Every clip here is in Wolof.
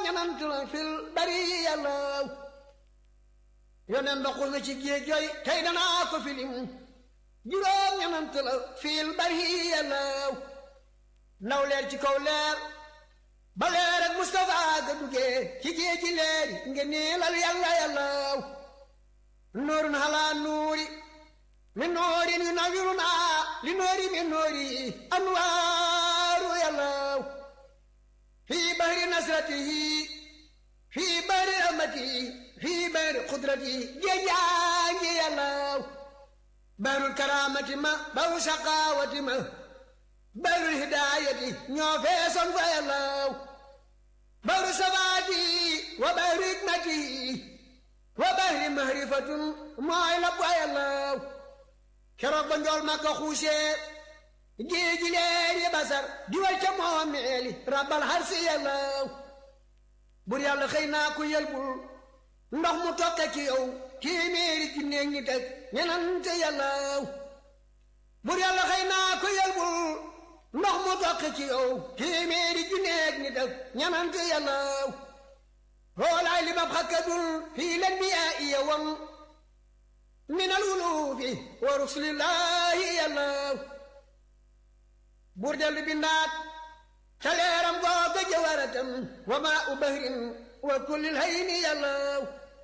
ñanant la fil bari yàllaw yonen ba xus na ci géej jooy tey danaa ko filim juróom ñanant la fil bari yàllaw ndaw leer ci kaw leer ba leer ak Mustafa ga duggee ci géej ji leeri nga niilal yàlla yàllaw nuurun halaa nuuri min noorin yu nawiruna li noori min noori anwaaru yàllaw fii bahri nasratihi fii bahri rahmatihi fii bahri qudratihi géejaangi yàllaw bahrul karaamati ma bahru saqaawati ma bahrul hidaayati ñoo feesoon fa yàllaw bahru sabaati wa bahru hikmati wa bahri mahrifatun mooy la fa yàllaw keroog ba njool ma ko xuusee géeji leeri basar diwal ca moomeeli rabbal har si yàllaw bur yàlla xëy naa ku yelbul ndox mu tokke ci yow téeméeri junneeg ñi teg ñenante yàllaw bur yàlla xëy naa ku yelbul ndox mu tokke ci yow téeméeri junneeg ñi teg ñenante yàllaw hoolaay li mab xakkadul fii len bi yaa iya wam min al wuluufi wa rusulillahi yàllaw buur dellu bindaat ca leeram googa jawaratam wa maa u bahrin wa kullil hayni yàllaw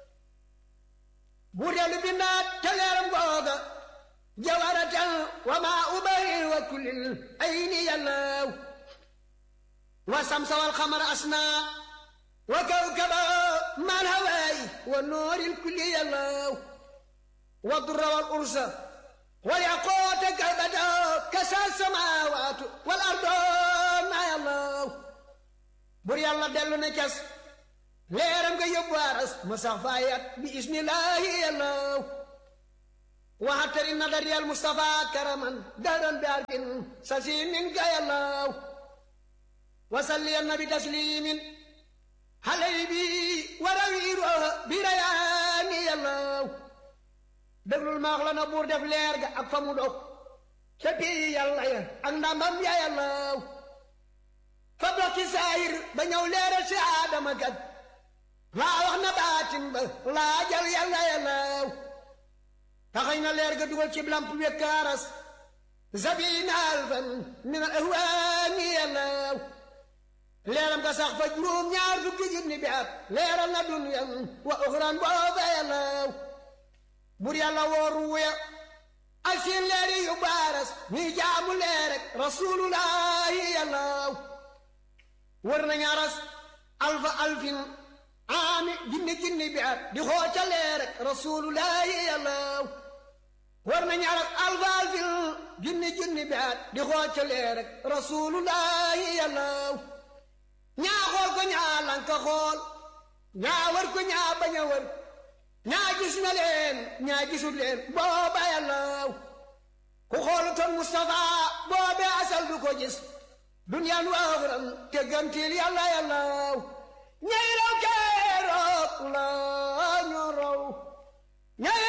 buur dellu bindaat ca leeram googa jawaratam wa maa u bahrin wa kullil hayni yàllaw wa samsa wal xamar asna wa kawkaba mal hawaay wa nooril kulli yàllaw wa durra wal ursa والياقوت كالبدر كسى السماوات والارض ما يالله بور يالله دلو نكس ليرم كي يبوارس مسافايات بإذن الله يالله وحتر النظر يا المصطفى كرما دارا بارك سسيم منك يالله وصلي النبي تسليم علي بي وروير بريان يالله déglul maax la na buur def leer ga ak fa mu dog ca pii yàlla ya ak ndambam ya yàllaw fa dox ci saayir ba ñëw leeral si aadama kat laa wax na baatin ba laa jal yàlla yàllaw taxañ na leer ga dugal ci lamp wekkaaras zabina alfan min al ahwaani yàllaw leeram ga sax fa juróom ñaar fukki junni bi at leeral na dunyan wa uxran booba yàllaw bur yàlla wooru wuya ak seen leeri yu baaras ñuy jaamu leer rek rasulullahi yàllaw wër nañu aras alfa alfin aami jinni jinni bi at di xooca leer rek rasulullahi yàllaw wër nañu aras alfa alfin jinni jinni bi at di xooca leer rek rasulullahi yàllaw ñaa xool ko ñaa lanka xool ñaa wër ko ñaa bañ a wër ñaa gis na leen ñaa gisul leen booba yàllaw ku xoolutoon Mustafa boobe asal du ko gis duniyaan wa axram te gantil yàlla yàllaw ñay raw keroog la ñu raw ñay